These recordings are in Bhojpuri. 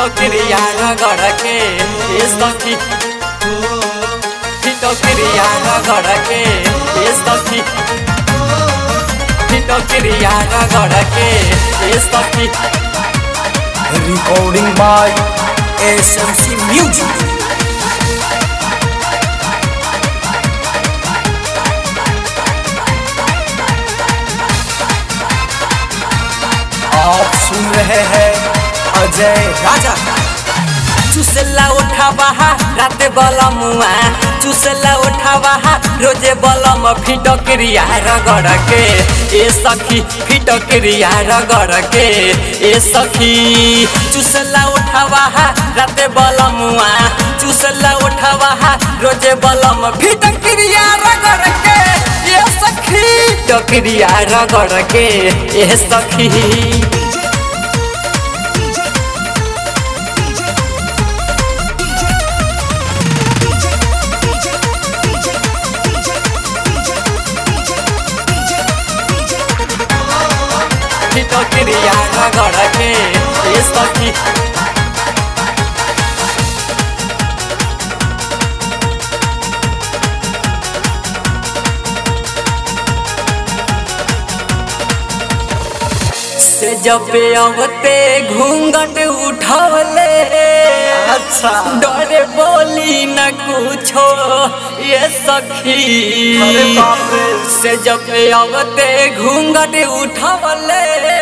Fitokiriya ragorake Istaki Fitokiriya ragorake Istaki Fitokiriya ragorake Istaki Recording by SMC Music. आप सुन रहे हैं अजय राजा चुसला उठावा राते बलमुआ चुसला उठावा रोजे बलम फिटक्रिया रगड़ के ए सखी फिटक्रिया रगड़ के ए सखी चुसला उठावा राते बलमुआ चुसला उठावा रोजे बलम फिटक्रिया रगड़ के ए सखी फिटक्रिया रगड़ के ए सखी फिटक्रिया रगड़ के ए सखी से जब अवते घूंघट उठवले अच्छा। डरे बोली न कुछो ये सखी अरे बाप रे। से जब अवते घूंघट उठवले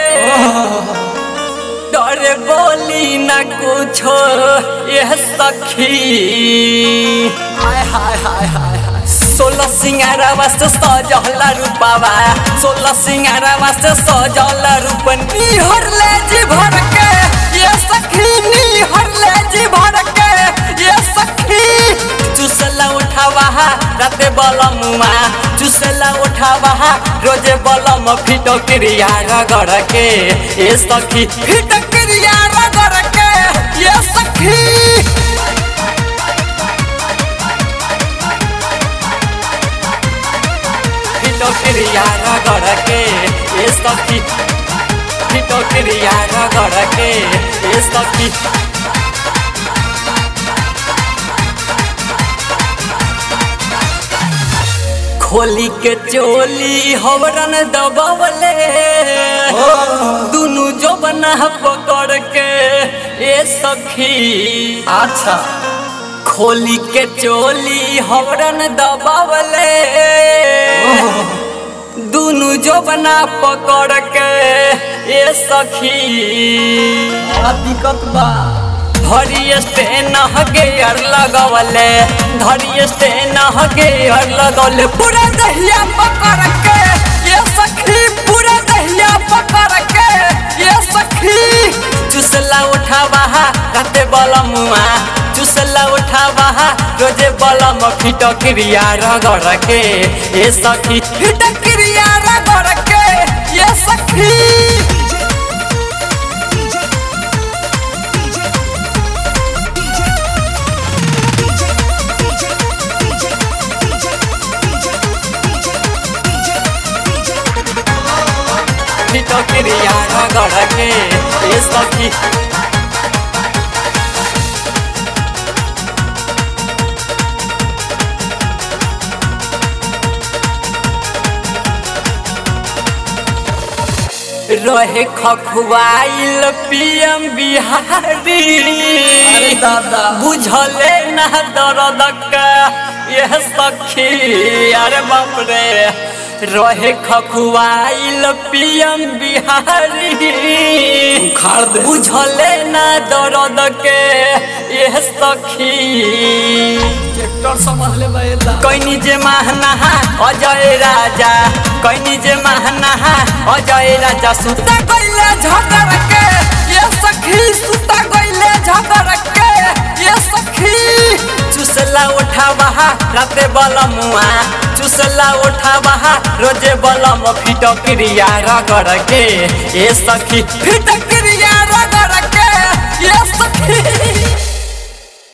डरे बोली न कुछो ये सखी हाय हाय हाय हाय हाय सोलह सिंगारा वास्ते सजला रूपावा सोलह सिंगारा वास्ते सजला रूप निहर ले जी भर के ये सखी निहर ले जी भर के ये सखी चुसला उठावा राते बलमुआ चुसला उठावा रोजे बलम फिटक्रिया रगड़ के ये सखी फिटक्रिया रगड़ के ये सखी फिटोक्रिया रगड़ के ए सखी फिटोक्रिया रगड़ के ए सखी खोली के चोली हवरन दबवले दुनु जबना पकड़ के ए सखी अच्छा खोली के चोली हवरन दबावले दुनु जोबना पकड़ के ए सखी बड़ा दिक्कत बा धरिए से नहगे अर लगवले धरिए से नहगे अर लगवले पूरा दहिया पकड़ के ये सखी पूरा दहिया पकड़ के ये सखी चुसला उठावा राते बलमुआ चुसला उठावा रोजे बलम फिटक्रिया रगड़ के ये सखी फिटक्रिया रगड़ के ये सखी फिटक्रिया रगड़ के ए सखी रहे खखुआइल पीएम बिहारी अरे दादा। बुझले ना दर्द का यह सखी अरे बाप रे रहे खखुआइल पीएम बिहारी उखाड़ दे। बुझले ना दर्द के यह सखी ट्रैक्टर समझ ले बैला कैनी जे महनहा अजय राजा कैनी जे महनहा अजय राजा सुता गइले झगड़ के ये सखी सुता गइले झगड़ के ये सखी चुसला उठावा राते बलमुआ चुसला उठावा रोजे बलम फिटक्रिया रगड़ के ये सखी फिटक्रिया रगड़ के ये सखी